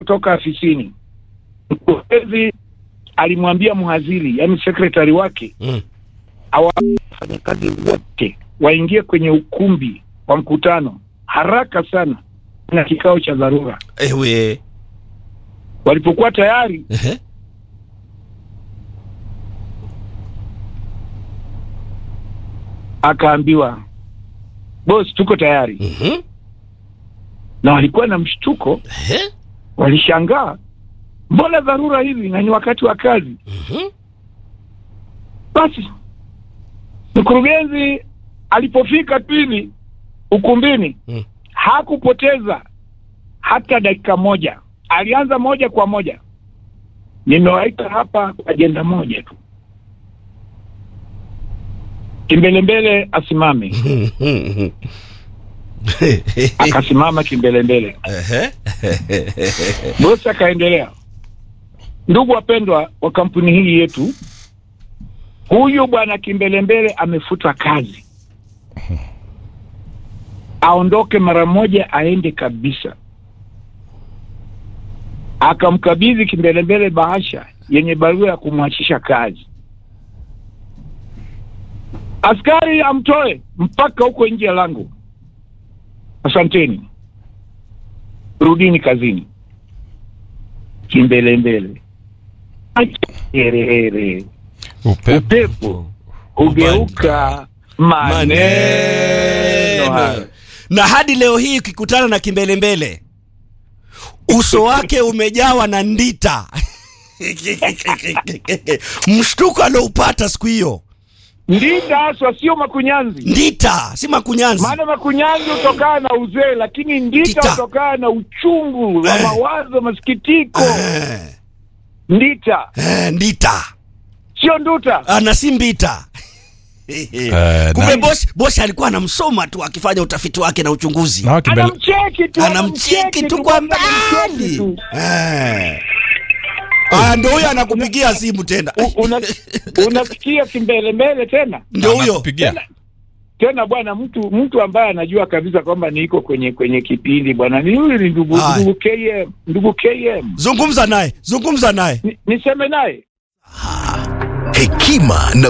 kutoka afisini, mkurugenzi alimwambia mhazili, yaani sekretari wake, Mm. wafanyakazi wote waingie kwenye ukumbi wa mkutano haraka sana na kikao cha dharura. Ewe. Walipokuwa tayari, Ehe. akaambiwa boss, tuko tayari. Mhm. Na walikuwa na mshtuko, Ehe. walishangaa, mbona dharura hivi na ni wakati wa kazi? Mhm. Basi mkurugenzi alipofika pili ukumbini Mm. hakupoteza hata dakika moja, alianza moja kwa moja, nimewaita hapa kwa ajenda moja tu, kimbelembele asimame. Akasimama kimbelembele, Ehe. bosi akaendelea. Ndugu wapendwa wa kampuni hii yetu, huyu bwana kimbelembele amefutwa kazi, aondoke mara moja, aende kabisa. Akamkabidhi kimbelembele bahasha yenye barua ya kumwachisha kazi. Askari amtoe mpaka huko nje ya lango. Asanteni, rudini kazini. Kimbelembele herehere upepo hugeuka maneno hayo. na hadi leo hii ukikutana na kimbelembele uso wake umejawa na ndita mshtuko alioupata siku hiyo Ndita haswa, sio makunyanzi. ndita si makunyanzi Maana makunyanzi hutokana na uzee, lakini ndita Ndita. hutokana na uchungu wa Eh. mawazo, masikitiko. Eh, Ndita eh, ndita sio nduta. Ah, na si mbita Eh, kumbe na- bosi bosi alikuwa anamsoma tu akifanya utafiti wake na uchunguzi na kimbele- Anamcheki tu, anamcheki tu kwa kwanza anamcheki mbali tu. Eh. Ah, ndo huyo anakupigia simu tena U- una- Unasikia kimbelembele tena ndio huyo Anakupigia. tena bwana, mtu mtu ambaye anajua kabisa kwamba niko kwenye kwenye kipindi bwana, ni huyu ni ndugu Haya. ndugu KM, ndugu KM. zungumza naye zungumza naye Ni- Niseme naye Hekima na